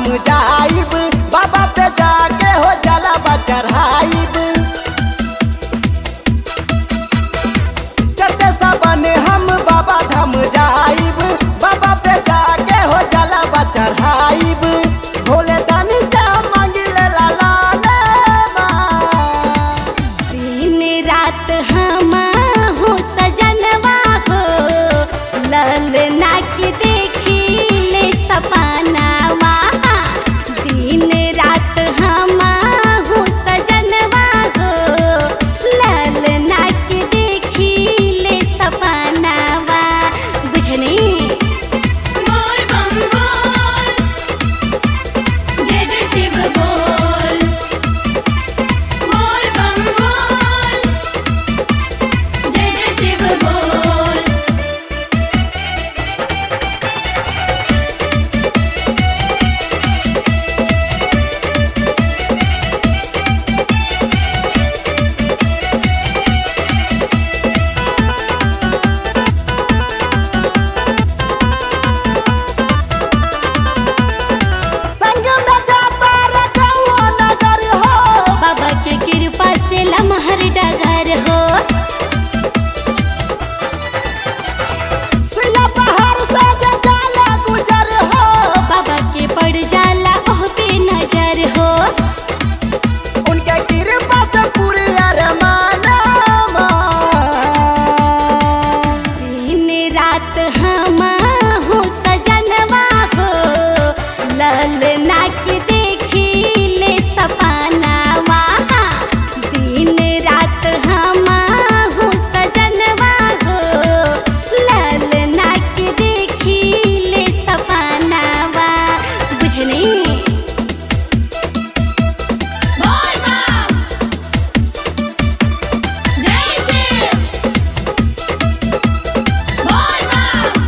जाइब बाबा पे जाके हो जला चढ़ाइब चढ़ते सबन हम बाबा धाम जाइब बाबा पे जाके हो जला चढ़ाइब भोले दानी से मांगिल लाला दिन रात हम हो सजनवा हो ललना के देखी ले सपनावा दिन रात हम हो सजनवा हो ललना के देखी ले सपनावा बुझनी बोल बम बोल जय जय शिव बोल बोल बम बोल जय जय शिव बोल संग में जाता रे कौआ नगर हो बाबा के कृपा से लमहर डगर हो सुइया पहाड़ से जे जाला गुजर हो बाबा के पड़ जाला ओह पे नजर हो उनके कृपा से पूरी अरमानमा दिन रात हम हो सजनवा हो ललना के देखी ले सपनावा दिन रात हम हो सजनवा हो ललना के देखी ले सपनावा बुझनी बोल बम जय शिव बोल बम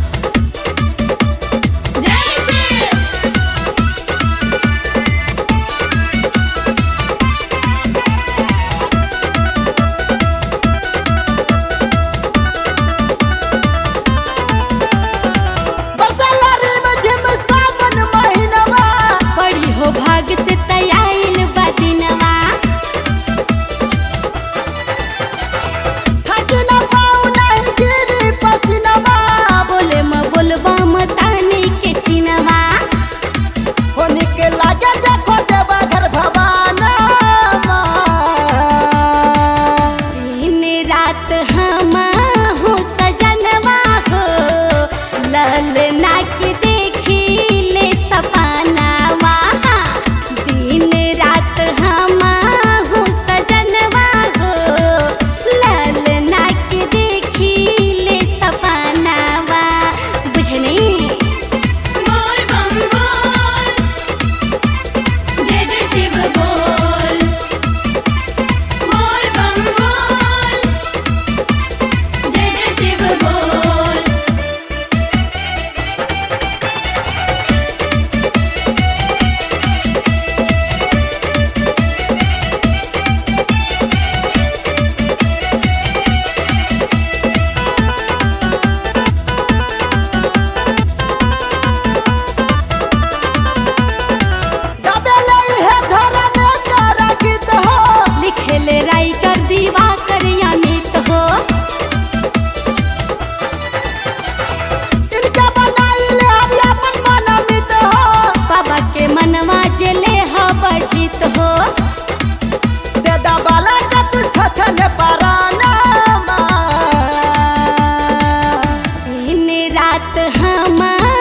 जय शिव बरसालारी में झिम सावन महीनवा बड़ी हो भाग से तयाइल बदिनवा थक न पाऊ नहीं गिरी पसीनवा बोले म बोलबा म तानी के सिनवा होनी के लागे देखो देवा घर भवानमा दिन रात हम हो सजनवा हो ललना के देखी ले सपनावा दिन रात हम हो सजनवा हो ललना के देखी ले सपनावा बुझनी बोल बम बोल जय जय शिव बोल बोल बम बोल जय जय शिव बोल गाबे नहीं है धर्म का गीत हो लिखेले राइटर दीवा कर अमित हो इनके बनाई ले हम अपन मनमित हो बाबा के मनवा जले ह बजित हो देदा बाला का तू छछले परानमा दिन रात हम